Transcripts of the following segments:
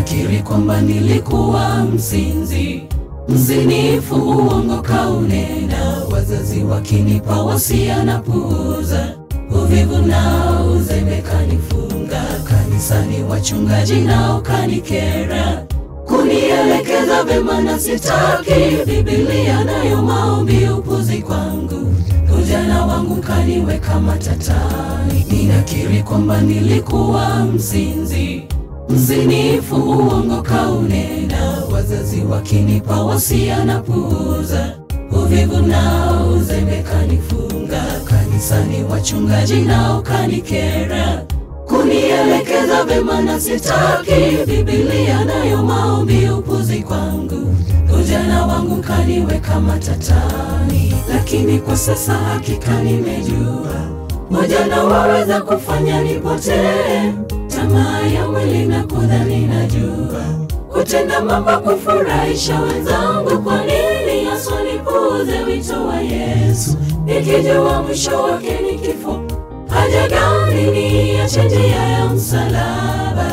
Ninakiri kwamba nilikuwa mzinzi, mzinifu, uongo kaunena, wazazi wakinipa wasia na puuza, uvivu na uzembe kanifunga, kanisani wachungaji nao kanikera, kunielekeza vema na sitaki, Biblia nayo maombi upuzi kwangu, ujana wangu kaniweka matatani. Ninakiri kwamba nilikuwa mzinzi mzinifu, uongo kaunena, wazazi wakinipa wasia na puuza, uvivu na uzembe kanifunga, kanisani wachungaji nao kanikera, kunielekeza vema na sitaki, Biblia nayo maombi upuzi kwangu, ujana wangu kaniweka matatani, lakini kwa sasa hakika nimejua Ujana waweza kufanya nipotee, tamaa ya mwili na kudhani najua kutenda mambo kufurahisha wenzangu. Kwa nini Yesu nipuuze wito wa Yesu, nikijua mwisho wake ni kifo? Haja gani niache njia ya msalaba?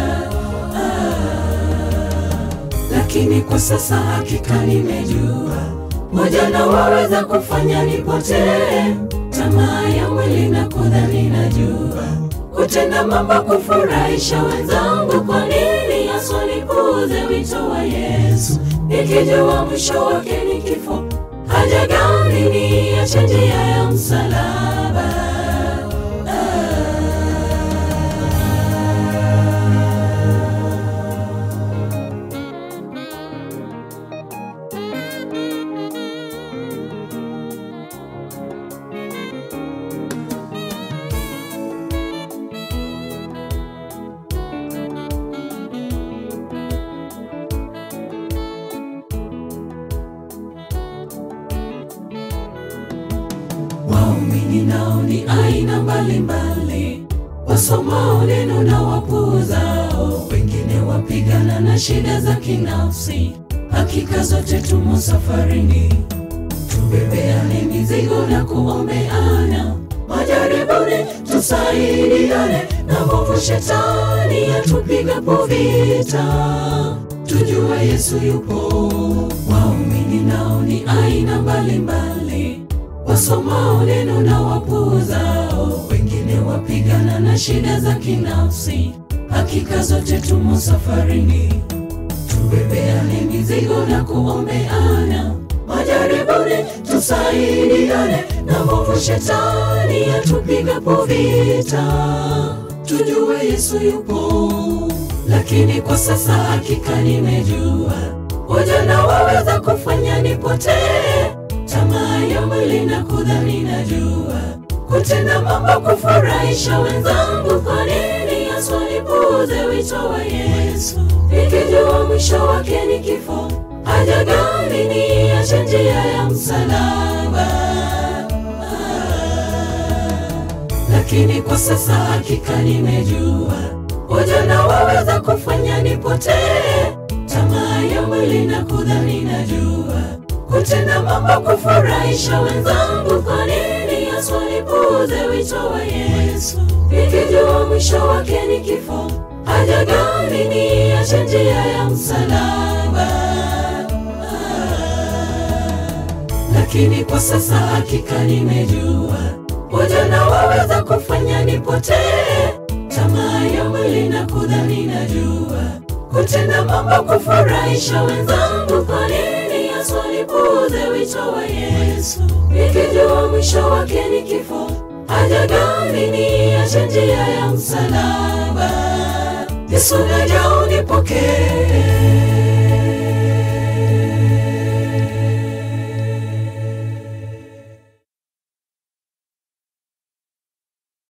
Ah, lakini kwa sasa hakika nimejua ujana waweza kufanya nipotee tamaa ya mwili na kudhani najua kutenda mambo kufurahisha wenzangu. Kwa nini Yesu nipuuze wito wa Yesu, nikijua mwisho wake ni kifo? Haja gani niache njia ya msalaba? Waumini nao ni aina mbalimbali, wasomao neno na wapuuzao, wengine wapigana na shida za kinafsi. Hakika zote tumo safarini, tubebeane mizigo na kuombeana, majaribuni tusaidiane, na mwovu shetani atupigapo vita, tujue Yesu yupo. Waumini nao ni aina mbalimbali wasomao neno na wapuuzao, wengine wapigana na shida za kinafsi. Hakika zote tumo safarini, tubebeane mizigo na kuombeana, majaribuni tusaidiane, na mwovu shetani atupigapo vita, tujue Yesu yupo. Lakini kwa sasa hakika nimejua, ujana waweza kufanya nipotee tamaa ya mwili na kudhani najua kutenda mambo kufurahisha wenzangu. Kwa nini Yesu nipuuze wito wa Yesu, nikijua mwisho wake ni kifo? Haja gani niache njia ya msalaba? Ah, lakini kwa sasa hakika nimejua ujana waweza kufanya nipotee, tamaa ya mwili na kudhani najua kutenda mambo kufurahisha wenzangu. Kwa nini Yesu nipuuze wito wa Yesu, nikijua mwisho wake ni kifo? Haja gani niache njia ya msalaba? Ah, lakini kwa sasa hakika nimejua ujana waweza kufanya nipotee, tamaa ya mwili na kudhani najua kutenda mambo kufurahisha wenzangu. Kwa nini Yesu nipuuze wito wa Yesu, nikijua mwisho wake ni kifo? Haja gani niache njia ya msalaba? Yesu naja unipokee